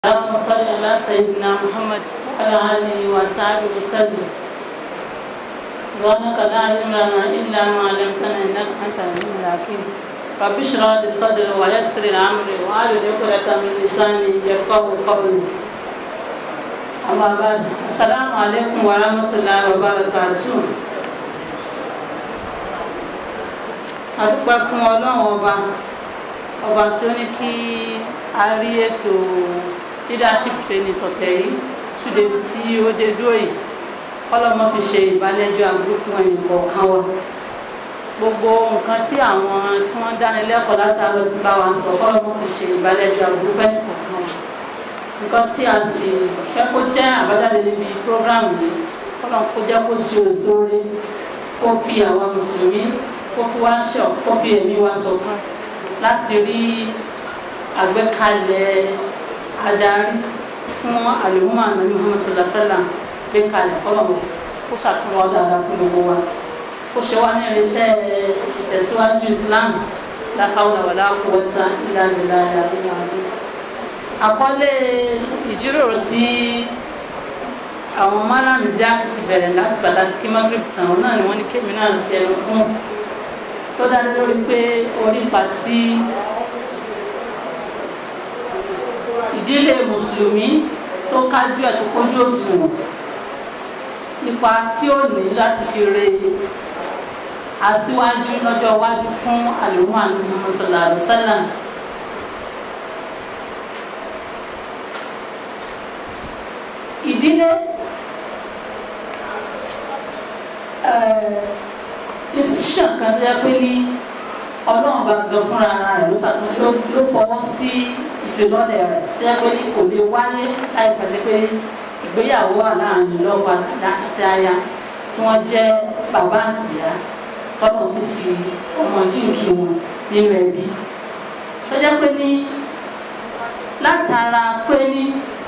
اللهم صل على سيدنا محمد وعلى آله وصحبه وسلم سبحانك لا علم لنا إلا ما علمتنا إنك أنت العليم الحكيم رب اشرح لي صدري ويسر لي أمري واحلل عقدة من لساني يفقهوا قولي أما بعد السلام عليكم ورحمة الله وبركاته adúpẹ́ fún ọlọ́run ọba ọba tí ó ní kí a rí ètò leadership training tọ̀tẹ̀ yìí ṣùdẹ̀bí tí ó dé dúró yìí kọ́lọ́mọ fi ṣe ìbálẹ́jọ́ àbúrò fún ẹ̀yìn kọ̀ọ̀kan wa gbogbo nǹkan tí àwọn tí wọ́n dáni lẹ́kọ̀ọ́ látàárọ̀ ti bá wa sọ kọ́lọ́mọ fi ṣe ìbálẹ́jọ́ àbúrò fún ẹ̀yìn kọ̀ọ̀kan wa nǹkan tí a sì fẹ́ kó jẹ́ àbájáde níbi program yìí kọ́lọ́mọ kó jẹ́ kó ṣe òṣòre kó fi àwa mùsùlùmí kó fi wá ṣọ kó fi ẹ̀mí wa ṣọ̀kan láti rí àgbékalẹ̀ adarí fún àlùmọ́ ànábì Muhammad sallallahu alaihi wasallam gbé kalẹ̀ kọ́lọ́mù kó ṣàtúnwọ́ dáadáa fún gbogbo wa kó ṣe wá ní irinṣẹ́ ìtẹ̀síwájú Islam la hawla wala quwwata illa billahi àbúrò àti. àkọlé ìjíròrò tí àwọn málàmì ziak ti bẹ̀rẹ̀ láti bàtà tí kí magrib tàn wọn náà ni wọ́n ní kémi náà fi ẹnu kún tó dá lórí pé orí pàtí ìdílé mùsùlùmí tó kájú ẹ̀ tó kójú òṣùwọ̀n ipa tí ó ní láti fi re aṣíwájú lọ́jọ́ iwájú fún àlùmọ́ àlùmọ́ sallallahu alaihi wasallam. ìdílé institution kan tó yẹ pé ní ọlọ́run bá gbọ́ fúnra ara rẹ̀ ló ṣàtúnṣe ló fọwọ́ sí ìfilọ́lẹ̀ rẹ̀ tó yẹ pé ní kò lè wáyé láì pàṣẹ pé ìgbéyàwó wà láàrin lọ́kọ àti aya tí wọ́n jẹ́ bàbá àtìyá tọ́lọ̀ sì fi ọmọ jíǹkì wọn nínú ẹbí tó jẹ́ pé ní látara pé ní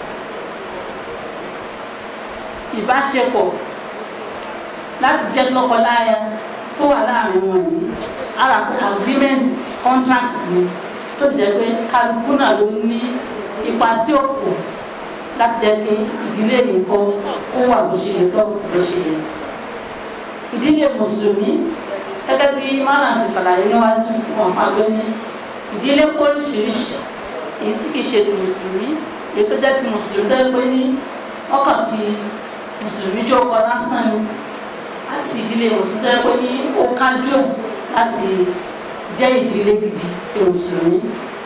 ìbáṣepọ̀ láti jẹ́ lọ́kọláya tó wà láàrin wọn yìí ara pé agreement contract ni tó jẹ́ pé kálukú náà ló ní ipa tí ó kù láti jẹ́ pé ìdílé yìí kọ́ ó wà bó ṣe lè tọ́ bó ti lè ṣe yẹ. ìdílé mùsùlùmí gẹ́gẹ́ bí mọ́nà ṣe ṣàlàyé níwájú sí wọn fagbé ní ìdílé kó oríṣiríṣi èyí tí kìí ṣe ti mùsùlùmí èyí tó jẹ́ ti mùsùlùmí tó pé ní wọ́n kàn fi mùsùlùmí jókòó lásán ni àti ìdílé mùsùlùmí tó pé ní ó kájú ẹ̀ láti jẹ́ ìdílé gidi ti mùsùlùmí.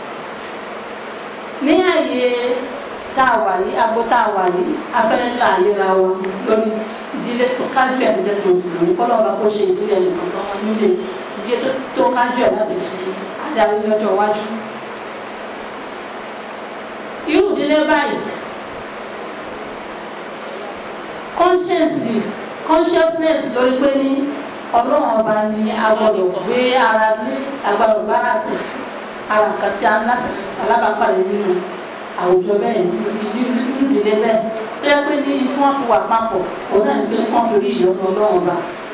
ní àyè tá a wà yìí agbo tá a wà yìí afẹ́ là yẹra wọn lórí ìdílé tó kájú ẹ̀ tó jẹ́ ti mùsùlùmí kọ́ lọ́ba kó ṣe ìdílé ẹnìkan tó wọn nílé ìdílé tó kájú ẹ̀ láti ṣe adarí lọ́jọ́ iwájú. irú ìdílé báyìí conscience consciousness lórí pé ní ọlọ́run ọba ni a gbọ́dọ̀ gbé ara lé agbára gbára pè ara nǹkan tí a ń láti alábàápàdé nínú àwùjọ bẹ́ẹ̀ ní ìdílé bẹ́ẹ̀ tó yẹ pé ní tí wọ́n fi wà papọ̀ òun náà ní pé wọ́n fi rí ìyọnu ọlọ́run ọba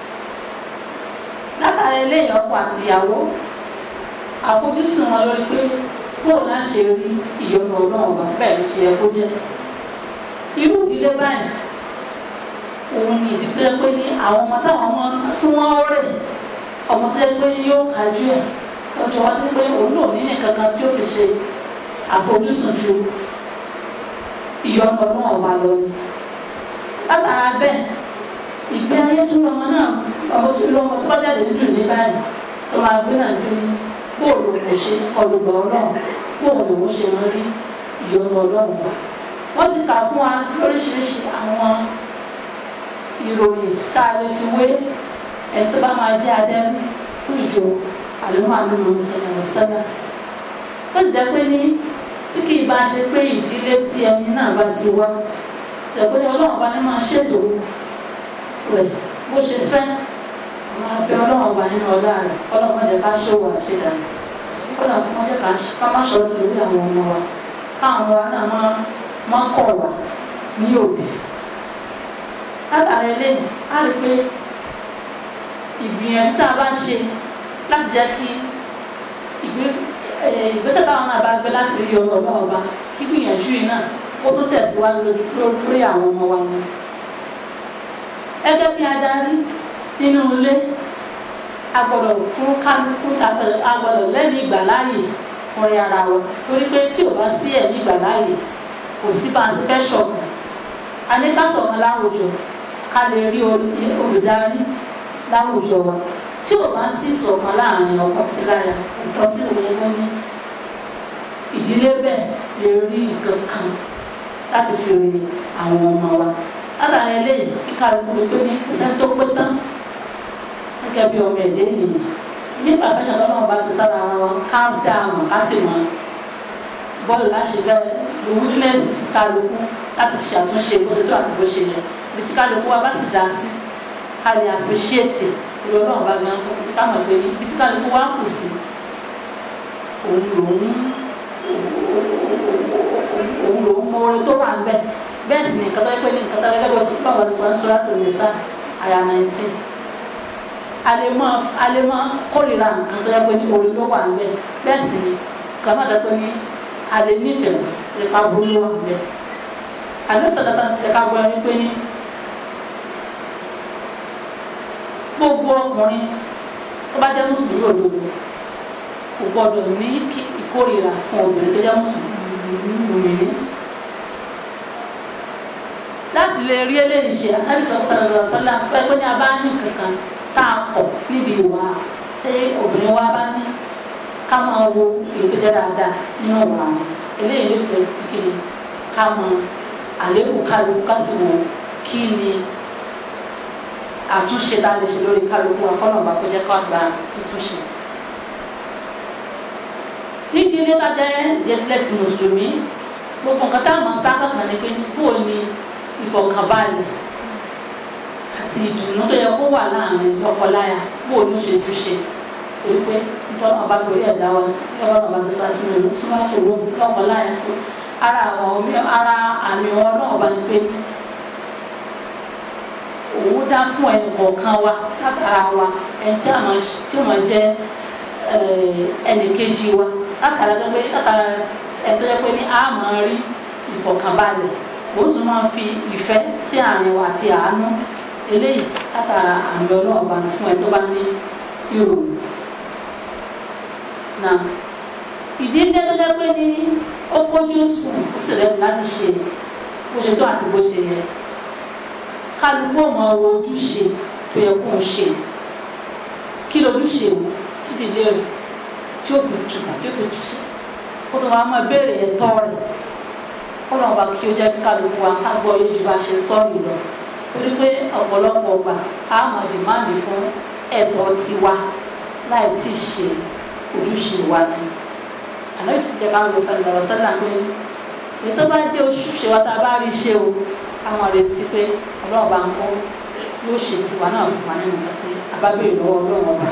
látàrí eléyìí ọkọ àti ìyàwó àfojúsùn wọn lórí pé bóun náà ṣe rí ìyọnu ọlọ́run ọba bẹ́ẹ̀ ló ṣe yẹ kó jẹ́ irú ìdílé báyìí òun ni ìdí tó yẹ pé ní àwọn ọmọ táwọn ọmọ tó wọ́n rẹ̀ ọmọ tó yẹ pé yóò kájú ẹ̀ lọ́jọ́ wá dé pé òun náà ní nǹkan kan tí ó fi ṣe àfojúsùn ju ìyọnu ọlọ́run ọba lọ ni látara bẹ́ẹ̀ ìgbé ayé tó lọ́mọ náà ọmọ tó lọ́mọ tó bá jáde nínú ní báyìí tó máa gbé náà gbé ní bóòlù kò ṣe ọlùgbà ọlọ́run bóòlù kò ṣe wọ́n rí ìyọnu ọlọ́run wa wọ́n ti kà fún wa lóríṣiríṣi àwọn ìròyìn tá a lè fi wé ẹni tó bá máa jẹ́ adẹ́rí fún ìjọ àlùmọ́ àlùmọ́ ìṣẹ̀lẹ̀ sẹ́nà ó ti jẹ́ pé ní tí kì í bá ṣe pé ìdílé tí ẹni náà bá ti wá jẹ́ pé ọlọ́run bá ní máa ṣètò rẹ̀ bó ṣe fẹ́ àwọn abẹ́ ọlọ́run ọba nínú ọlá rẹ̀ ọlọ́run má jẹ́ ká ṣòwò àṣedànù ọlọ́run má jẹ́ ká má ṣọ́ ti orí àwọn ọmọ wa káwọn wa náà má kọ̀ wá ní òbí látàrí eléyìí á rí pé ìgbìyànjú tá a bá ṣe láti jẹ́ kí ìgbésẹ̀ táwọn náà bá gbé láti rí ọ̀rọ̀ ọba ọba kí gbìyànjú yìí náà ó tó tẹ̀síwájú lórí àwọn ọmọ wa ni gẹ́gẹ́ bí adarí nínú ilé agbọ́dọ̀ fún kálukú agbọ́dọ̀ lẹ́nu ìgbàláyè fún ẹ ara wa torí pé tí ò bá sí ẹ̀mí ìgbàláyè kò sí bá a ti fẹ́ ṣọ̀kan a ní ká ṣọ̀kan láwùjọ ká lè rí olùdarí láwùjọ wa tí ò bá sí ìṣọ̀kan láàrin ọkọ tí láya ọ̀pọ̀ sí òun wọn ní ìdílé bẹ́ẹ̀ lè rí nǹkan kan láti fi rí àwọn ọmọ wa látàrí eléyìí kíkà lóko lè pé ní kò sẹ́ni tó pé tán gẹ́gẹ́ bí ọmọ ẹ̀dẹ́ ènìyàn nípa àfẹ́sọ̀ tó náà bá ti sára ara wọn ká dá a mọ̀ ká sì mọ̀ bọ́ọ̀lù láṣẹ bẹ́ẹ̀ lo weakness kálukú láti fi ṣàtúnṣe bó ṣe tó àti bó ṣe yẹ ibi tí kálukú wa bá sì dá sí ká lè appreciate ìlú ọlọ́run bá gan sọ pé ká mọ̀ pé ibi tí kálukú wa kù sí òun lòun òun lòun mọ orin tó wà ń bẹ̀ bẹ́ẹ̀ sì ni nǹkan tó yẹ pé ní nǹkan tó yẹ kẹ́kọ̀ọ́ sí bàbá tó sọ ń sọ́ra tó lè sá àyà nineteen alema alema kórìíra nǹkan tó yẹ pé ní orin ló wà ń bẹ̀ bẹ́ẹ̀ sì ni nǹkan má dẹ́pẹ́ ní alẹ́ nífẹ̀ẹ́ lè ká burú ló wà ń bẹ̀ alẹ́ sọ̀dọ̀sọ̀ ti ká gbọ́ ẹni pé ní gbogbo ọkùnrin tó bá jẹ́ mùsùlùmí òdodo kò gbọ́dọ̀ ní ìkórìíra fún obìnrin tó jẹ́ mùsùlùmí láti lè rí eléyìí ṣe àtàlùsọ sọlọ sọlá pẹpẹ ní abá ní kankan tá a kọ níbi ìwà tí obìnrin wa bá ní ká máa wo ètò jẹ dáadáa nínú ìwà wọn eléyìí ló ṣe kékeré ká mọ àlékún kálukú ká sì wò kí ni àtúnṣe tá a lè ṣe lórí kálukú akọ́nà bá kó jẹ́ ká gba títúnṣe. nídìílé ká jẹ́ jẹ́tìlẹ̀ tí mùsùlùmí gbogbo nǹkan táwọn sábà kan ní pé bó ni ìfọ̀kànbalẹ̀ àti ìdùnnú tó yẹ kó wà láàrin lọ́kọláya bó ló ṣe túṣe torí pé nítorí ọba torí ẹ̀dá wa ẹ̀rọ ọba tó sá sínú ìlú tí wọ́n ṣòro lọ́kọláya tó ara àwọn ara àmì wọn náà ọba ní pé ní òun dá fún ẹnì kọ̀ọ̀kan wa látara wa ẹni tí àwọn tí wọ́n jẹ́ ẹnì kejì wa látara pé látara ẹ̀tọ́ yẹ pé ní a máa rí ìfọ̀kànbalẹ̀ ó tún máa fi ìfẹ́ sí àárín wa àti àánú eléyìí látara àmì ọlọ́ọ̀bá fún ẹ tó bá ní ìròyìn. Náà ìdílé tó jẹ́ pé ní ó kójú sùn ó sì rẹ̀ láti ṣe bó ṣe tó àti bó ṣe yẹ kálukú ọmọ wo ojúṣe tó yẹ kó ń ṣe kí lójúṣe wò títí lé tí ó fi tùbà tí ó fi tù sí kó tó máa mọ ìbéèrè ẹ̀tọ́ rẹ̀ kọ́nà ọba kí ó jẹ́ kí kálukú wa ká gbọ́ yé ju bá ṣe sọ́ọ̀rì lọ torí pé ọ̀pọ̀lọpọ̀ ọgbà á mọ̀ dìmáàdì fún ẹ̀tọ́ tiwa láì tí ì ṣe ojúṣe wa ni àlọ́ ìsìn jẹ́ káwọn lọ́sàn lọ́wọ́ sẹ́lá pé ètò bá jẹ́ ojúṣe wa tá a bá rí ṣe o àwọn retí pé ọlọ́run bá ń kọ́ yóò ṣe tiwa náà fún wa nínú àti abábẹ́rẹ́ lọ́wọ́ ọlọ́run ọba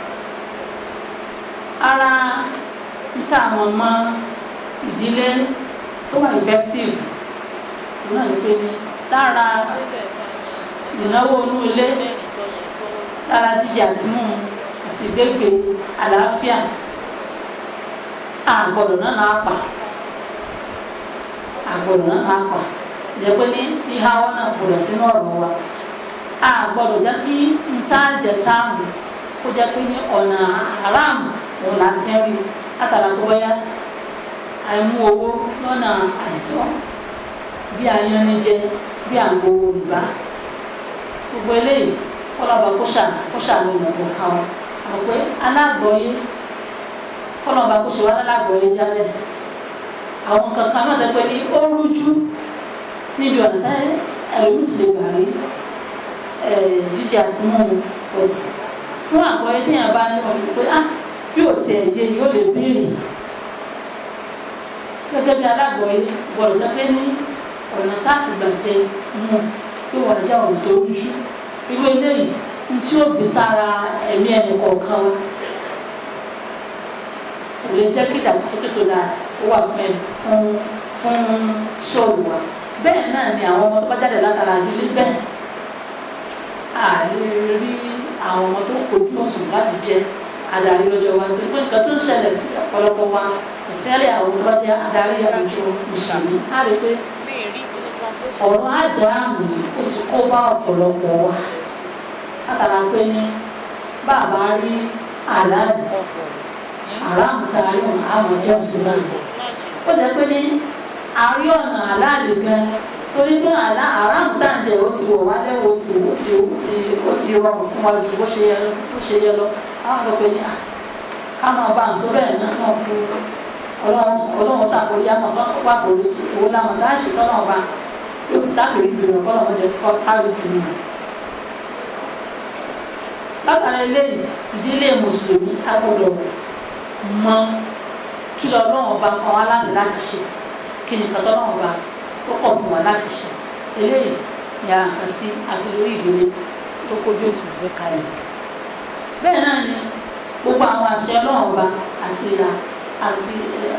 ara níta àwọn ọmọ ìdílé tó wà effective òun náà ní pé ní lára ìnáwó inú ilé lára jíjẹ àti mímu àti ìgbégbé àlàáfíà àgbọ̀dọ̀ náà náà pa àgbọ̀dọ̀ náà náà pa jẹ́ pé ní ìhà wọn náà gbọdọ̀ sínú ọ̀rọ̀ wa àgbọ̀dọ̀ jẹ́ kí n tá jẹ táàmù kó jẹ́ pé ní ọ̀nà haram òun là ń ti rí látara tó wáyà àìmú owó lọ́nà àìtọ́ bí ayanijẹ bí àgbowó rìbá gbogbo eléyìí kọlọba kó ṣàánú kó ṣàánú ìmọ̀gbọ̀n kan wọn àmọ́ pé alágbọ̀ọ́yé kọlọba kó ṣe wá lálágbọ̀ọ́yé jálẹ̀ àwọn kankan náà dẹ́gbẹ́ ní ó rújú níbi ọ̀nà táyé ẹlòmíì ti lè gbà rí jíjẹ àti mímu pẹ̀tì fún àgbọ̀ọ́yé téèyàn bá ní ọ̀fìn pé ah yóò tiẹ̀ yé yóò lè béèrè gẹ́gẹ́ bí alágbọ̀ọ́yé gbọ́dọ̀ sọ pé ní ọ̀nà táàtì gbàjẹ mú yóò wà lẹ́jà ọ̀nà tó rújú irú eléyìí ní tí ó bí sára ẹ̀mí ẹnì kọ̀ọ̀kan wa kò lè jẹ́ kí ìdàgbàsókè tó dáa ó wà fún ẹ fún fún sọ́ọ̀lù wa bẹ́ẹ̀ náà ni àwọn ọmọ tó bá jáde látara ìdílé bẹ́ẹ̀ a lè rí àwọn ọmọ tó kojú ọ̀sùn láti jẹ adarí lọ́jọ́ wa nítorí pé nǹkan tó ń ṣẹlẹ̀ sí ọ̀pọ̀lọpọ̀ wa ìfẹ́lẹ̀ àwọn tó bá jẹ́ adarí àwùjọ mùsùlùmí á rí pé ọ̀rọ̀ àjẹ́ àmì ó ti kó bá ọ̀pọ̀lọpọ̀ wa látara pé ní bàbá rí aláàjì aráàmù tá a rí wọn àmọ̀ jẹ́ òsínà ó jẹ́ pé ní àrí ọ̀nà aláàlì gan torí pé àlá aráàmù tá à ń jẹ ó ti wọ̀ wálé ó ti ó ti ó ti ó ti rọrùn fún wa ju bó ṣe yẹ bó ṣe yẹ lọ àwọn ọ̀dọ́ pé ní à ká máa bá àǹsọ́ bẹ́ẹ̀ náà náà kú ọlọ́run ṣàforí àmọ́ wà forí ìwọ làwọn tá a ṣe tọ́nà ọba yóò fi táàkiri ìgbìmọ̀ kọ́ lọ́wọ́ jẹ kọ́ kárí ìgbìmọ̀ látara eléyìí ìdílé mùsùlùmí a gbọ́dọ̀ mọ kí lọ́lọ́run ọba kọ́ wa láti láti ṣe kí ni kọ́tọ́ náà ọba tó kọ̀ fún wa láti ṣe eléyìí ni ara nǹkan tí a fi lórí ìdílé tó kójú òsùn gbé kalẹ̀ bẹ́ẹ̀ náà ni gbogbo àwọn àṣẹ ọlọ́run ọba àti ìlà àti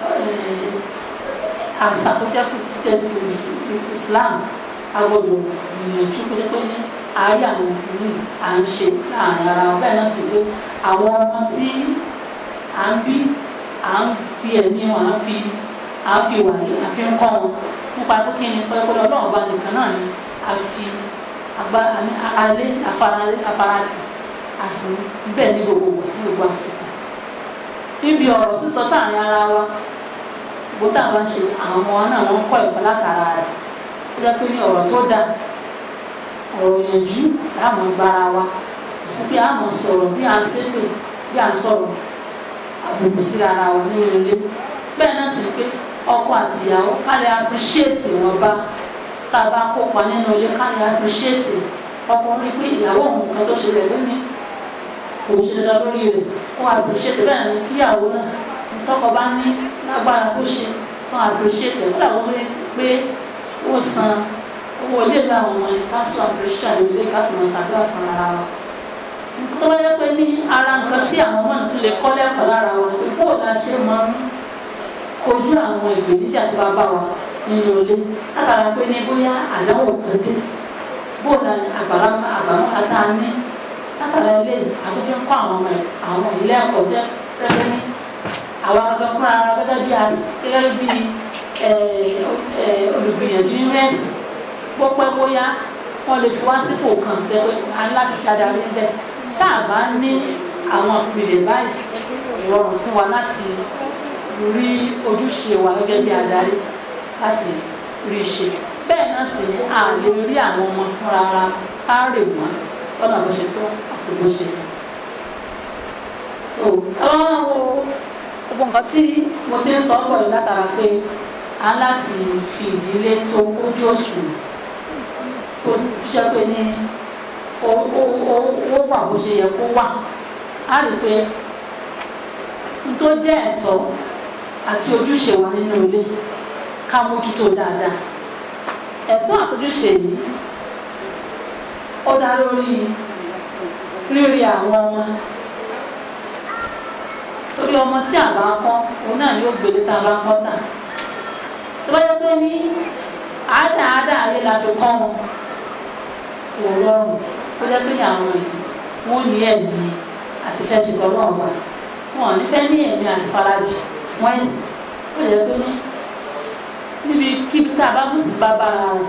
àṣà tó jẹ́ fún ti Islam agbọ́dọ̀ gbìyànjú pé ní àárí àwọn òkùnrin à ń ṣe láàrin ara wọn bẹ́ẹ̀ náà sì pé àwọn ọmọ tí à ń bí à ń fi ẹ̀mí wọn à ń fi à ń fi wàyí à fi ń kọ́ wọn nípa pé kí ni pẹ́ẹ́pẹ́ ọlọ́run ọba nìkan náà ni a fi agbára alẹ́ afarati àsìn bẹ́ẹ̀ ní gbogbo wẹ̀ ní gbogbo àsìkò níbi ọ̀rọ̀ sísọ sáàrin ara wa bó tá a bá ń ṣe àwọn ọmọ náà wọ́n kọ́ ẹ̀kọ́ látara rẹ̀ ó jẹ́ pé ní ọ̀rọ̀ tó dáa ọ̀rọ̀ yẹnjú láàmú gbára wa kò sí pé àmọ̀ sọ̀rọ̀ bí à ń ṣépè bí à ń sọ̀rọ̀ àbùkù sí ara wa nínú ilé bẹ́ẹ̀ náà sì ni pé ọkọ àti ìyàwó ká lè appreciate wọn bá tá a bá kópa nínú ilé ká lè appreciate ọkùnrin pé ìyàwó òun kan tó ṣe rẹ̀ lónìí kò ṣe dandan lórí rẹ̀ kó appreciate bẹ́ẹ̀ ni kíyàwó náà tọkọ bá ní lágbára tó ṣe kó appreciate ẹ̀ kódà wọ́n pé ó san owó ilé ìgbà àwọn ọmọ yẹn ká sọ appreciate àwọn ilé ká sì mọ̀ ṣàdúrà fún ara wa nǹkan tó bá yẹ pé ní ara nǹkan tí àwọn ọmọ tún lè kọ́ lẹ́kọ̀ọ́ lára wa pé bó la ṣe máa ń kojú àwọn ìpèníjà tó bá bá wa nínú ilé látara pé ní bóyá àdáwò kan dé bó la àgbàrá àgbàrá ata ní látara ilé àtúnfi ń kọ́ àwọn ọmọ ẹ̀ àwọn ilé ẹ̀kọ́ gẹ́gẹ́ ní àwọn akẹ́kọ̀ọ́ fúnra ara gẹ́gẹ́ bí gẹ́gẹ́ bí olùgbìyànjú rẹ́ẹ̀sì pọ́pẹ́ bóyá wọ́n lè fi wá sípò kan pẹ́pẹ́ aláti jáde níbẹ̀ tá a bá ní àwọn ìpìlẹ̀ báyìí rọrùn fún wa láti rí ojúṣe wa gẹ́gẹ́ bí adarí láti rí ṣe bẹ́ẹ̀ náà sì ni a lè rí àwọn ọmọ fúnra ara ká rè wọ́n lọ́nà bó ṣe tó àti bó ṣe yẹ. àwọn wo gbogbo nǹkan tí mo ti ń sọ pọ̀ yìí látara pé a láti fi ìdílé tó kójú òṣùwọ̀n tó ṣe pé ní ó wà bó ṣe yẹ kó wà á rí i pé n tó jẹ́ ẹ̀tọ́ àti ojúṣe wa nínú ilé ká mójútó dáadáa ẹ̀tọ́ àtojúṣe yìí ó dá lórí rírí àwọn ọmọ torí ọmọ tí a bá kọ́ òun náà yóò gbélé tá a bá kọ́ tà tó bá yẹ pé ní àádáadáa ayé la fi kọ́ wọn kò rọrùn ó jẹ́ pé ní àwọn yìí wọ́n ní ẹ̀mí àti fẹ́ ṣe tọ́ náà wà wọn ò ní fẹ́ ní ẹ̀mí àti farajì fún ẹ̀sìn ó jẹ́ pé ní níbi kíbi tá a bá bùsì bá bára rẹ̀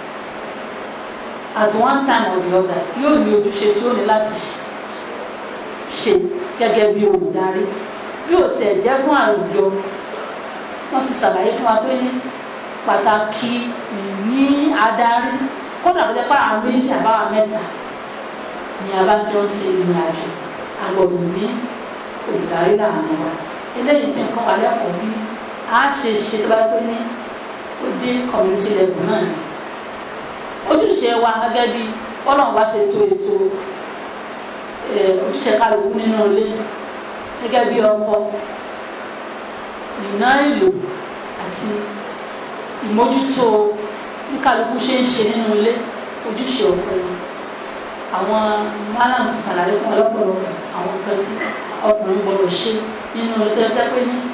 at one time or the other yóò ní ojúṣe tí ó ní láti ṣe gẹ́gẹ́ bí olùdarí bí ó tiẹ̀ jẹ́ fún àwùjọ wọ́n ti ṣàlàyé fún wa pé ní pàtàkì ìní adarí kódà tó jẹ́ pé àwọn méjì àbáwá mẹ́ta ni a bá jọ ń ṣe ìrìn àjò agbọ̀dọ̀ ní olùdarí láàrin wa eléyìí sì ń kọ́ wa lẹ́kọ̀ọ́ bí a ṣe ṣe tó bá pé ní ó dé community level náà ni ojúṣe wa gẹ́gẹ́ bí ọlọ́run bá ṣe tó ètò ojúṣe kálukú nínú ilé gẹ́gẹ́ bí ọkọ ìná ìlò àti ìmójútó bí kálukú ṣe ń ṣe nínú ilé ojúṣe ọkọ yìí àwọn málàm ti ṣàlàyé fún ọlọ́pọ̀lọpọ̀ àwọn nǹkan tí ọkùnrin gbọdọ̀ ṣe nínú ilé tó pé ní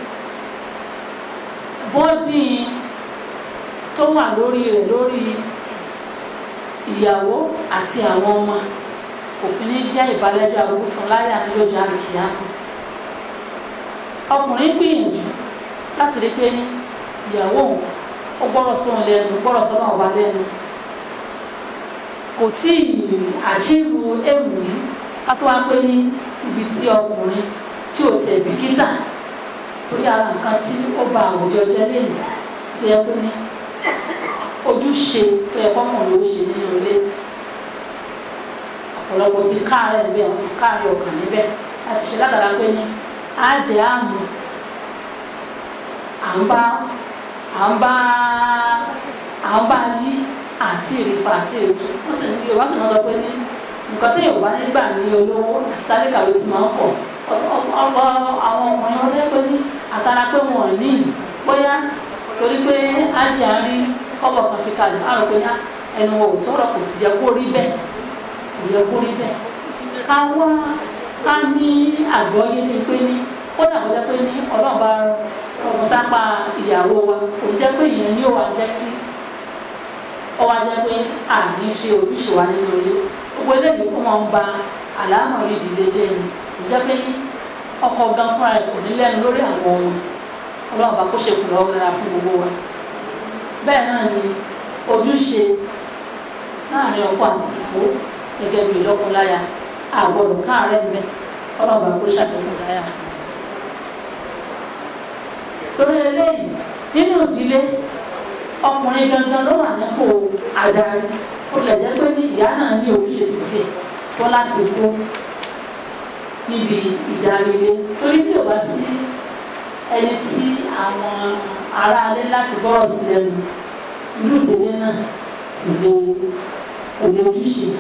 bọ́dì tó wà lórí rẹ̀ lórí ìyàwó àti àwọn ọmọ òfin ní jẹ́ ìbálẹ́jọ́ àbúrò fún láyé àdúrójà àlìkìyà ọkùnrin gbìyànjú láti rí pé ní ìyàwó òun ó gbọ́dọ̀ sóhun lẹ́nu gbọ́dọ̀ sọ́nà ọba lẹ́nu kò tí ì àjíǹkù ewu yìí ká tó wá pé ní ibi tí ọkùnrin tí ò tẹ̀ bìkítà torí ara nǹkan tí ó ba àwùjọ jẹ́ lẹ́nu tó yẹ pé ní ojúṣe tó yẹ kọ́kùnrin ó ṣe nínú ilé ọ̀pọ̀lọpọ̀ ti káàárẹ̀ níbẹ̀ wọ́n ti káàárẹ̀ ọkàn níbẹ̀ láti ṣe látara pé ní àjẹ́ àmú à ń bá à ń bá à ń bá yí àti ìrìfà àti ètò ó sì ní yorùbá tó máa sọ pé ní nǹkan tí yorùbá nígbà ní olówó sálíkà ló ti máa ń pọ̀ ọ̀pọ̀ àwọn ọkùnrin wọn lẹ́pẹ́ ní àtàrà pé wọn ò ní bóyá torí pé àjẹ́ àrí kọ́bọ̀ kan fi kalẹ̀ á rò pé ní ẹnu ò tọrọ kò sì yẹ kó rí bẹ́ẹ̀ kò yẹ kó rí bẹ́ẹ̀ ká wá ká ní àgbọ́yé ní pé ní ó dàbọ̀ jẹ́ pé ní ọlọ́ọ̀bá ọmọ sápá ìyàwó wa kò jẹ́ pé ìyẹn ní ó wà jẹ́ kí ó wá jẹ́ pé àní ṣe ojúṣe wa nínú ilé gbogbo eléyìí ó máa ń ba àlámọ̀ rí ìdílé jẹ́ ni kò jẹ́ pé ní ọkọ gan fúnra rẹ̀ kò ní lẹ́nu lórí àwọn ohun ọlọ́ọ̀bá kó ṣe kùnà ọ̀rẹ́ra fún gbogbo wa bẹ́ẹ̀ náà ni ojúṣe láàrin ọkọ àti ìyàwó gẹ́gẹ́ bí lọ́kọláya àgbọ̀dọ̀ káàárẹ̀ mbẹ́ ọlọ́ọ̀bá kó ṣàkóso láyà lórí eléyìí nínú ìdílé ọkùnrin gangan ló wà nípò adarí ó lè jẹ́ pé ní ìyá náà ní ojúṣe títí tó láti kó níbi ìdarí ilé torí bí ò bá sí ẹni tí àwọn aráalé láti gbọ́rọ̀ sí lẹ́nu irú ìdílé náà kò lè kò lè ojúṣe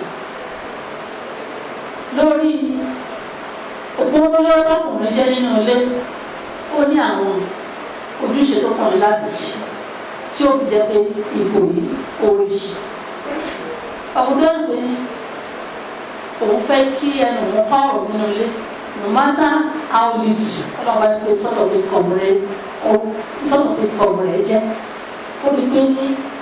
lórí òpópónà ọkùnrin jẹ́ nínú ilé ó ní àwọn ojúṣe tó kàn ní láti ṣe tí ó fi jẹ́ pé ipò yìí orí ṣe ọkùnrin náà pé ní òun fẹ́ kí ẹnu òun kọ́ ọ̀rọ̀ nínú ilé no matter how little ọlọ́ba ní pé sọ́sọ̀ fi kọ̀ rẹ̀ sọ́sọ̀ fi kọ̀ rẹ̀ jẹ́ ó rí pé ní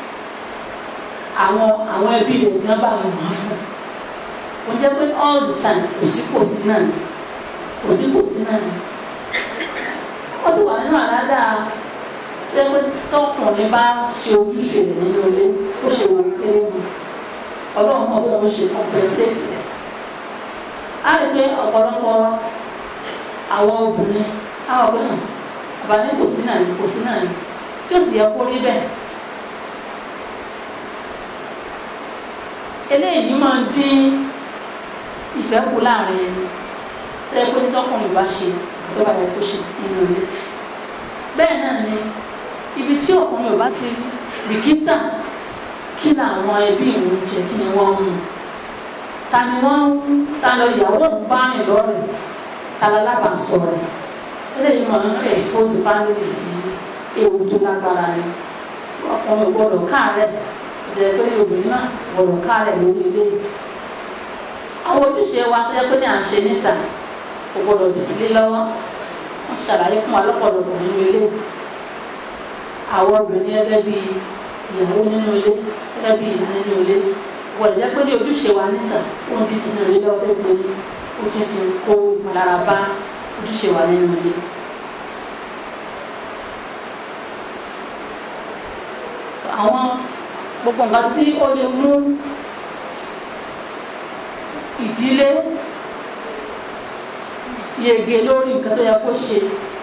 àwọn àwọn ẹbí rẹ̀ gan bá wọn máa fún ó jẹ́ pé all the time kò sí kò sí náà ni kò sí kò sí náà ni ó sì wà nínú àládà pé tọkùnrin bá ṣe ojúṣe rẹ̀ nínú ilé ó ṣe wò kéré mu ọlọ́run mọ̀ bóun ṣe compensate rẹ̀ á rí pé ọ̀pọ̀lọpọ̀ àwọn obìnrin àwọn ọ̀pẹ hàn àbálẹ́ kò sí náà ni kò sí náà ni tí ó sì yẹ kó rí bẹ́ẹ̀ eléyìí máa ń dín ìfẹ́ kù láàrin ẹni tẹ́ pé tọkùnrin bá ṣe tó bá yẹ kó ṣe nínú ilé bẹ́ẹ̀ náà ni ibi tí ọkùnrin ò bá ti bìkítà kí làwọn ẹbí ìwọ̀n jẹ kí ni wọ́n ń mú ta ni wọ́n ń ta lọ ìyàwó ń bá rìn lọ́rẹ̀ ta lọ lábàásọ rẹ̀ eléyìí máa ń expose family sí ewu tó lágbára ni ọkùnrin ò gbọdọ̀ káàárẹ̀ ìdẹ̀ pé obìnrin náà gbọdọ̀ káàárẹ̀ lórí eléyìí àwọn ojúṣe wa tó yẹ pé ní à ń ṣe níta kò gbọdọ̀ dìtílé lọ́wọ́ wọ́n ṣàlàyé fún wa lọ́pọ̀lọpọ̀ nínú ilé àwọn obìnrin gẹ́gẹ́ bí ìyàwó nínú ilé gẹ́gẹ́ bí ìyá nínú ilé gbọdọ̀ jẹ́ pé ní ojúṣe wa níta ó ń di tinú ilé lọ́wọ́ pé ní ó ti fi kó ìmọ̀lára bá ojúṣe wa nínú ilé. àwọn gbogbo nǹkan tí ó lè mú ìdílé yege lórí nǹkan tó yẹ kó ṣe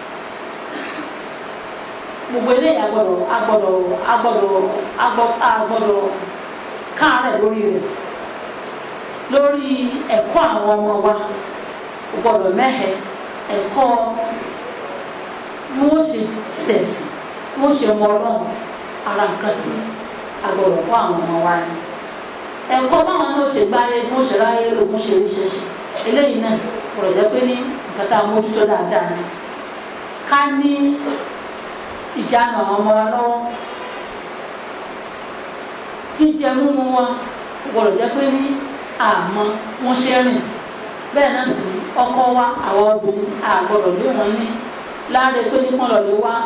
gbogbo eléyìí agbọ́dọ̀ agbọ́dọ̀ agbọ́dọ̀ agbọ́dọ̀ káàárẹ̀ lórí rẹ̀ lórí ẹ̀kọ́ àwọn ọmọ wa gbọ́dọ̀ mẹhẹ ẹ̀kọ́ bí wọn ṣe ṣẹ̀sì bí wọn ṣe mọ Ọlọ́run ara nǹkan tí agbọ́dọ̀ kọ́ àwọn ọmọ wa ni ẹ̀kọ́ báwọn náà ṣe gbáyé bí wọn ṣe ráyé lò bí wọn ṣe rí ṣẹṣẹ eléyìí náà gbọ́dọ̀ jẹ́ pé ní nǹkan tá a mójútó dáadáa ni ká ní ìjánu àwọn ọmọ wa lọ́wọ́ jíjẹ mímu wọn gbọ́dọ̀ jẹ́ pé ní àmọ́ wọn ṣe rìn sí bẹ́ẹ̀ náà sì ni ọkọ wa àwọn obìnrin àgbọ́dọ̀ lé wọn ní láre pé ní kán lọ lè wá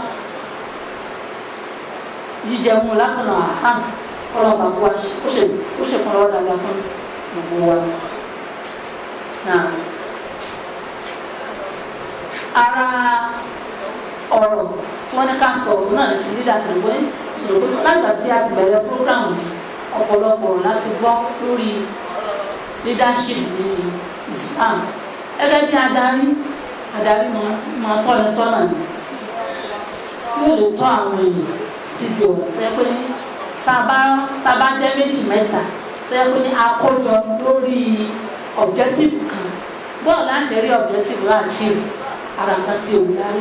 jíjẹ mímu lákànnà àhán ọlọ́ba kó wa ó ṣe ó ṣe kán lọ́wọ́ dáadáa fún gbogbo wa náà ara ọ̀rọ̀ tí wọ́n ní ká sọ̀rọ̀ náà ti dídá sí ìwé lágbà tí a ti bẹ̀rẹ̀ program yìí ọ̀pọ̀lọpọ̀ láti gbọ́ lórí leadership ní Islam gẹ́gẹ́ bí adarí adarí máa tọ́ni sọ́nà ni yóò lè tọ́ àwọn èèyàn síbi ọ̀rọ̀ tẹ́ pé ní tá a bá jẹ́ méjì mẹ́ta tẹ́ pé ní àkójọ lórí objective kan bọ́ọ̀ láṣẹ rí objective láàchív ara nǹkan tí olùdarí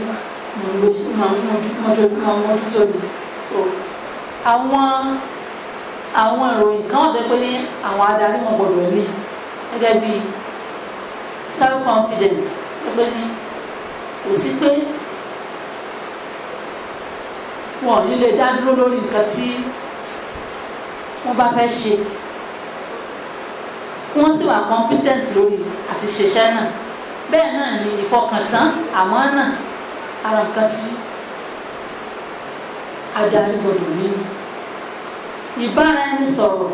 máa mójútó ni so àwọn àwọn ìròyìn kan wà pé ní àwọn adarí wọn gbọdọ̀ ní gẹ́gẹ́ bí self confidence pé ní kò sí pé wọn ò ní lè dá dúró lórí nǹkan tí wọ́n bá fẹ́ ṣe kí wọ́n sì wà competent lórí àti ṣiṣẹ́ náà bẹ́ẹ̀ náà ni ìfọkàntán àmọ́ náà ara nǹkan tí adarí gbọdọ̀ nínú ìbára ẹni sọ̀rọ̀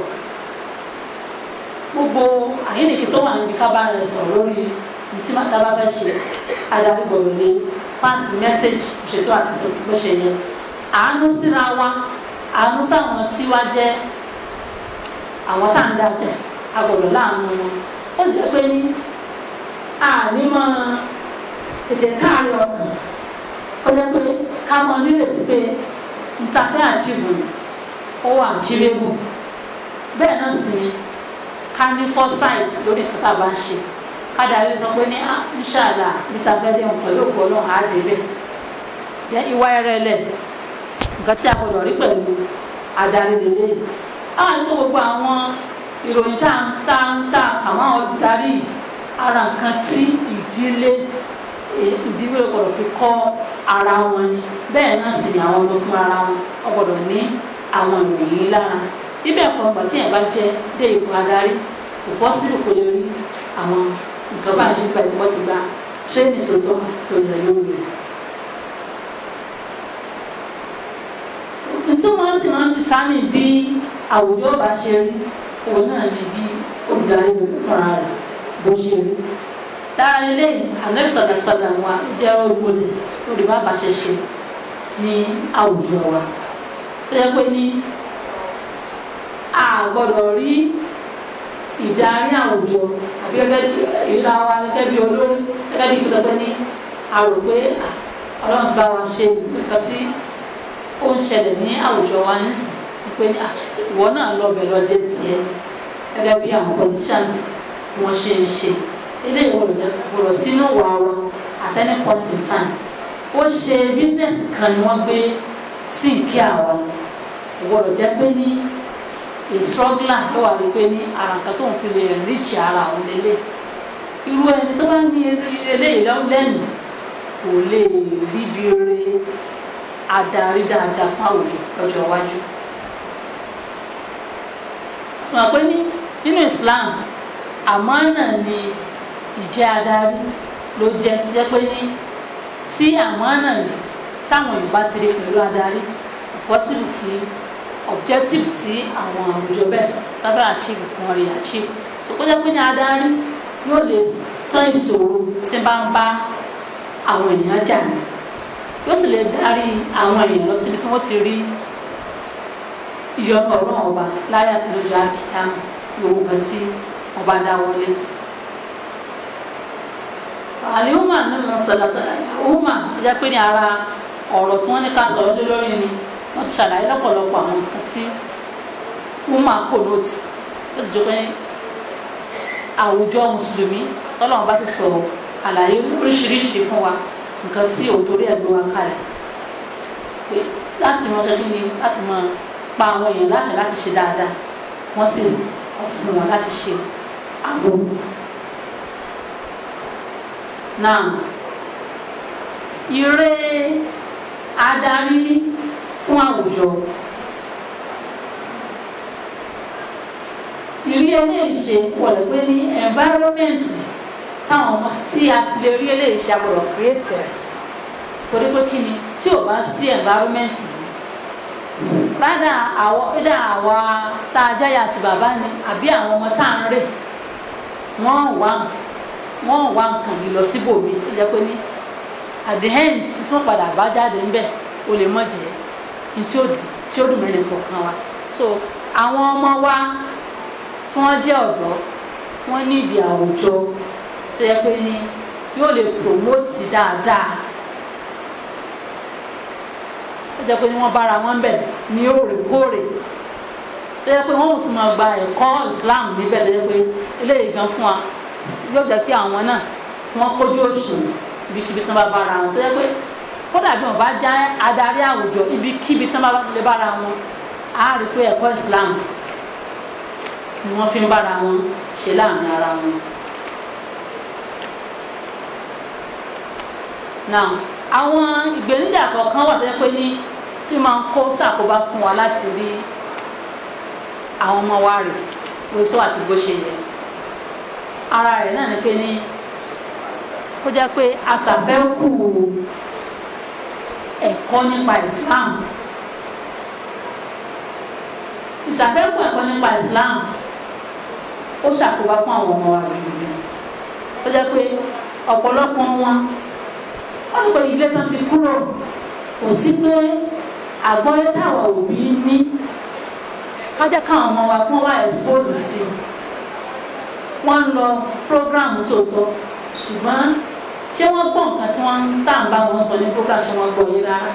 gbogbo àyínnìkí tó wà níbi ká bára ẹni sọ̀rọ̀ lórí ntí màtá bá fẹ́ ṣe adarí gbọdọ̀ lé pass message ṣètò àti bó ṣe yẹ àánú síra wa àánú sáwọn tí wá jẹ́ àwọn tá à ń dájẹ́ agbọ̀dọ̀ láàánú wọn ó sì jẹ́ pé ní ànímọ̀ tètè káàárọ̀ ọkàn ó jẹ́ pé ká mọ nírètí pé ntàfẹ́ àjìbù ó wà jírégbù bẹ́ẹ̀ náà sì ni ká ní foresight lórí nǹkan tá a bá ń ṣe ká darí sọ pé ní inṣàlá níta bẹ́ẹ̀ dẹ́hùn pẹ̀lú òkú ọlọ́run á dé bẹ́ẹ̀ ìwà ẹrẹ̀lẹ̀ nǹkan tí a gbọdọ̀ rí pẹ̀lú adarí lélẹ́yìn àwọn àti gbogbo àwọn ìròyìn tá ń tá ń tá àwọn darí yìí ara nǹkan tí ìdílé ìdílé gbọ́dọ̀ fi kọ́ ara wọn ni bẹ́ẹ̀ náà sì ni àwọn ọmọ fún ara wọn wọ́n gbọ́dọ̀ ní àwọn ìròyìn lára bíbẹ̀ kan gbà tí yẹn bá jẹ́ dé ipò adarí kò bọ́ sílùú kò lè rí àwọn nǹkan bá ń ṣe pẹ̀lú wọ́n ti gba tírénì tó tọ́ àti tó yẹ lórí rẹ̀. nítorí wọ́n sì máa ń dìtámì bí àwùjọ bá ṣe rí òun náà ni bí olùdarí gbogbo fúnra rẹ̀ bó ṣe rí dára eléyìí anabi sàdàsàdà wa jẹ́ olùwọlé lórí bá bàṣẹ ṣe ní àwùjọ wa tó yẹ pé ní a gbọ́dọ̀ rí ìdarí àwùjọ àbí gẹ́gẹ́ bí ìlà wa gẹ́gẹ́ bí olórí gẹ́gẹ́ bí ìpínlẹ̀ pé ní a rò pé ọlọ́run ti bá wa ṣe nǹkan tí ó ń ṣẹlẹ̀ ní àwùjọ wa nísìn pé ìwọ náà lọ bẹ̀ lọ jẹ́ tiẹ̀ gẹ́gẹ́ bí àwọn politicians wọ́n ṣe ń ṣe eléyìí wọ́n lọ gbọ́dọ̀ sínú wà wa at any point in time ó ṣe business kan ni wọ́n gbé sí ìkí àwa ni gbọ́dọ̀ jẹ́ pé ní a struggler ló wà wípé ní ara nǹkan tó ń fi lè reach ara òun lélẹ̀ irú ẹni tó bá ní eléyìí lẹ́nu kò lè rí bí re adarí dáadáa fún àwùjọ lọ́jọ́ iwájú sọ pé ní nínú Islam àmánà ni ìjẹ́ adarí ló jẹ́ jẹ́ pé ní tí àmánà yìí táwọn Yorùbá ti rí pẹ̀lú adarí possible kí objective tí àwọn àwùjọ bẹ́ẹ̀ lábẹ́ achieve kan rí achieve so kó jẹ́ pé ní adarí yóò lè tán ìṣòro tí bá ń bá àwọn èèyàn jà ní yóò sì lè darí àwọn èèyàn lọ síbi tí wọ́n ti rí ìyọnu ọlọ́run ọba láyà lójú àkíyàmù yòówù kan tí wọ́n bá dá wọlé. àlìhùmà nínú sàlàsàlà àhùmà ẹja pé ní ara ọ̀rọ̀ tí wọ́n ní ká sọ̀rọ̀ lé lórí ni wọ́n ti ṣàlàyé lọ́pọ̀lọpọ̀ àwọn nǹkan tí hùmà kò lóòtì ó sì jọ pé àwùjọ mùsùlùmí tọ́lọ́run bá ti sọ̀rọ̀ àlàyé oríṣiríṣi fún wa nǹkan tí òtórí ẹ̀ gbé wa kalẹ̀ pé láti ránṣẹ́ kí ni láti máa pa àwọn èèyàn láṣẹ láti ṣe dáadáa wọ́n sì kọ̀ fún wọn láti ṣe àgbo. náà ire adarí fún àwùjọ ìrí eléyìí ṣe wọlé pé ní environment táwọn ọmọ tí a ti lè rí eléyìí ṣe àgbọ̀dọ̀ create rẹ̀ torí pé kí ni tí ò bá sí environment yìí rádà àwọ rádà àwa tá a jáyà àti bàbá ni àbí àwọn ọmọ tá à ń rè wọ́n wá wọ́n wá nǹkan yìí lọ síbòmí ó jẹ́ pé ní at the end tí wọ́n padà bá jáde ń bẹ̀ ó lè mọ̀ jẹ́ ní tí ó tí ó dùn mẹ́rin kọ̀ọ̀kan wa so àwọn ọmọ wa tí wọ́n jẹ́ ọ̀dọ́ wọ́n ní ìdí àwùjọ tó yẹ pé ní yóò lè promote dáadáa ó jẹ́ pé ní wọ́n bára wọn bẹ̀ ní òrèkóòrè tó yẹ pé wọ́n ò sì máa gba ẹ̀kọ́ Islam níbẹ̀ tó yẹ pé eléyìí gan fún wa yóò jẹ́ kí àwọn náà wọ́n kójú òṣùwọ̀n ibikíbi tí wọ́n bá bára wọn tó yẹ pé kódà bí wọ́n bá já adarí àwùjọ ibikíbi tí wọ́n bá lè bára wọn á rí i pé ẹ̀kọ́ Islam ni wọ́n fi ń bára wọn ṣe láàrin ara wọn. now àwọn ìgbéníjà kọ̀ọ̀kan wà tó yẹ pé ní bí máa ń kó ṣàkóbá fún wa láti rí àwọn ọmọ wa rè bó tó àti bó ṣe yẹ ara rẹ̀ náà ni pé ní kó jẹ́ pé aṣàfẹ́kù ẹ̀kọ́ nípa Islam ìṣàfẹ́kù ẹ̀kọ́ nípa Islam ó ṣàkóbá fún àwọn ọmọ wa gidigidi ó jẹ́ pé ọ̀pọ̀lọpọ̀ wọn wọ́n ti pé ilé tán ti kúrò kò sí pé àgbọ́yé táwọn òbí ní kájá káwọn ọmọ wa kún wá expose sí i wọ́n ń lọ program tòótọ́ ṣùgbọ́n ṣé wọ́n gbọ́ nǹkan tí wọ́n ń tà ń bá wọn sọ ní program ṣé wọ́n gbọ́ yé rárá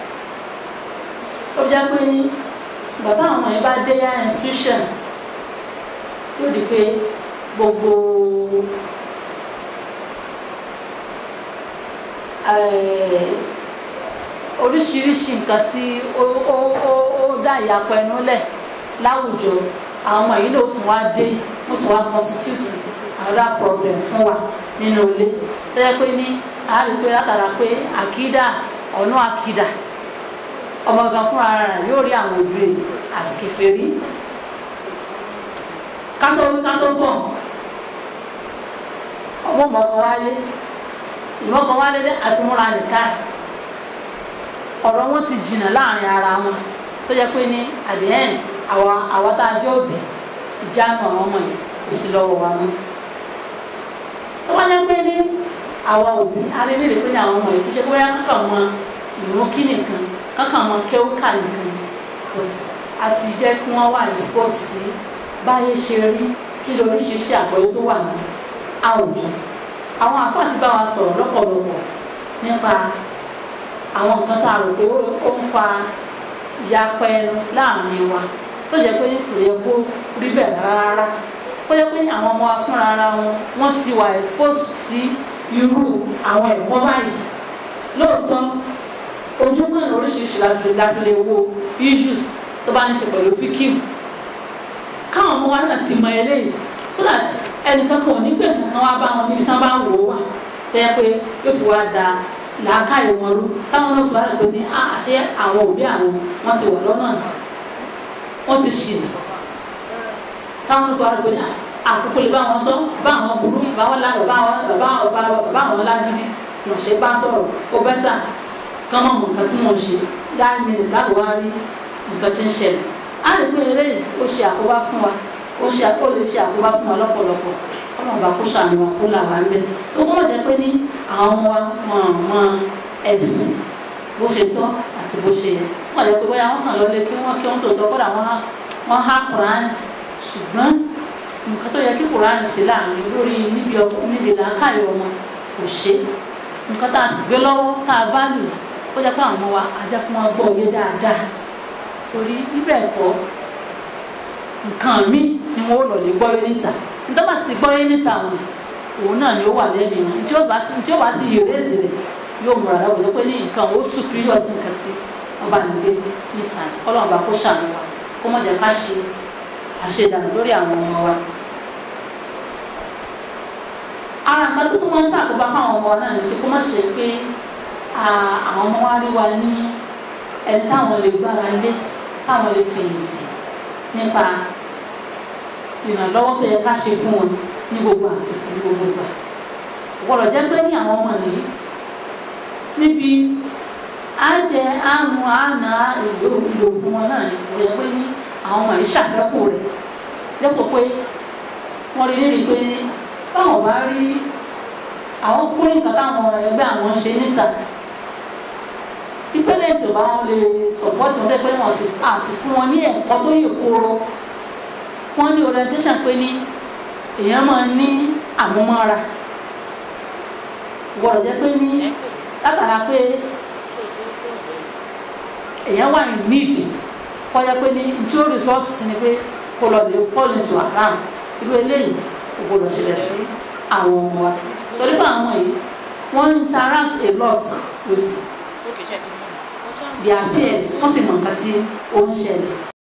ó jẹ́ pé ní bàbá àwọn ọmọ yẹn bá dé yá institution yóò di pé gbogbo oríṣiríṣi nǹkan tí ó ó ó ó dá ìyapọ̀ ẹnu lẹ̀ láwùjọ àwọn ọmọ yìí ló tún wá dé ó tún wá constitute another problem fún wa nínú ilé tó yẹ pé ní a rí pé látara pé àkídà ọ̀nà àkídà ọmọ gan fúnra rẹ̀ yóò rí àwọn òbí rẹ̀ àsìkèfèrí kátó kátó fọ̀ ọmọ mọ̀ọ́kọ́ wálé ìmọ̀ọ́kọ́ wálé àti múra nìkan ọ̀rọ̀ wọn ti jìnnà láàrin ara wọn tó yẹ pé ní at the end àwa àwa tá a jẹ́ òbí ìjánu àwọn ọmọ yìí kò sí lọ́wọ́ wa mọ́ tó wá yẹ pé ní àwa òbí alẹ́ lè pé ní àwọn ọmọ yìí kì í ṣe pé wọ́n kàn mọ ìrún kí nìkan kankan mọ kéwúkà nìkan but àti jẹ́ kí wọ́n wà expose sí báyé ṣe rí kí lóríṣiríṣi àgbọ́yé tó wà ní àwùjọ àwọn àfáà ti bá wa sọ̀rọ̀ lọ́pọ̀lọpọ̀ nípa àwọn nǹkan tá a rò pé ó ń fa ìyapa ẹnu láàrin wa tó jẹ́ pé kò yẹ kó rí bẹ́ẹ̀ rárá ó yẹ pé àwọn ọmọ wa fúnra ara wọn wọ́n ti wà expose sí irú àwọn ẹ̀kọ́ báyìí lóòótọ́ ojú kan oríṣiríṣi láti láti lè wo issues tó bá ní ṣe pẹ̀lú fíkìm káwọn ọmọ wa náà ti mọ eléyìí so that ẹnìkan kan ò ní pè kankan wá bá wọn níbi tán bá wò ó wà tó yẹ pé yóò fi wá da làákàyè wọn rú táwọn náà tó wà lẹ́pẹ́ ní àṣẹ àwọn òbí àwọn wọn ti wà lọ́nà wọn ti ṣìnà táwọn náà tó wà lẹ́pẹ́ ní àkókò lè bá wọn sọ bá àwọn burú bá wọn lá bàbá wọn bàbá bàbá wọn lágídí wọn ṣe bá sọ̀rọ̀ ó bẹ́tà kán mọ̀ nǹkan tí mo ṣe nine minutes láti wá rí nǹkan tí ń ṣẹlẹ̀ á lè pé eléyìí ó ṣe àkóbá fún wa ó ṣe ó lè ṣe àkóbá fún wa lọ́pọ̀lọpọ̀ ọlọ́run bá kó ṣàánú wa kó là wá ń bẹ̀ tó kọ́ jẹ́ pé ní àwọn ọmọ wa wọn mọ ẹ̀sìn bó ṣe tọ́ àti bó ṣe yẹ wọ́n jẹ́ pé bóyá wọ́n kàn lọ́lé kí wọ́n kí wọ́n tó tọ́ kọ́dà wọ́n há Quran ṣùgbọ́n nǹkan tó yẹ kí Quran sí láàrin lórí níbi níbi làákàyè ọmọ kò ṣe nǹkan tá a sì gbé lọ́wọ́ tá a bá lù ó jẹ́ pé àwọn ọmọ wa ajá kí wọ́n gbọ́ òye dáadáa torí bíbẹ̀ ẹ̀kọ́ nǹkan míì ni wọ́n lọ lè gbọ́ yé níta nítorí bá sì gbọ́ yé níta wọn òun náà ni ó wà lẹ́nu wọn tí ó bá sì tí ó bá sì yèrè èzì rẹ̀ yóò múra lọ́wọ́ jẹ́ pé ní nǹkan ó superior sí nǹkan tí wọ́n bá nílé níta ọlọ́run bá kó ṣàánú wa kó mọ̀ jẹ́ ká ṣe àṣedànù lórí àwọn ọmọ wa. ara nǹkan tó tó máa ń ṣàkóbá fáwọn ọmọ náà ni pé kó má ṣe pé àwọn ọmọ wa rí wa ní ẹni táwọn lè gbára lé táwọn lè fẹ̀yìntì nípa ìrànlọ́wọ́ tó yẹ ká ṣe fún wọn ní gbogbo àsìkò ní gbogbo ìgbà gbọ́dọ̀ jẹ́ pé ní àwọn ọmọ yìí níbi àjẹ àmú àná ìlò ìlò fún wọn náà ní kò yẹ pé ní àwọn ọmọ yìí ṣàfẹ́kù rẹ̀ dépò pé wọ́n rí lérí pé báwọn bá rí àwọn kúrò nǹkan táwọn ẹgbẹ́ àwọn ṣe níta ìpele parent ò bá wọn lè support wọn lẹ́pẹ́ wọn sì àti fún wọn ní ẹ̀kọ́ tó yè kóró wọ́n ní orientation pé ní èèyàn máa ní àmúmọ́ra gbọ́dọ̀ jẹ́ pé ní látara pé èèyàn wà ní need kọjá pé ní tí ó result sí ni pé kó lọ lè fall into haram irú eléyìí kò gbọ́dọ̀ ṣẹlẹ̀ sí àwọn ọmọ wa torí pé àwọn yìí wọ́n interact a lot with ó kì í ṣe ti mú mi. their peers wọ́n sì mọ nǹkan tí ó ń ṣẹlẹ̀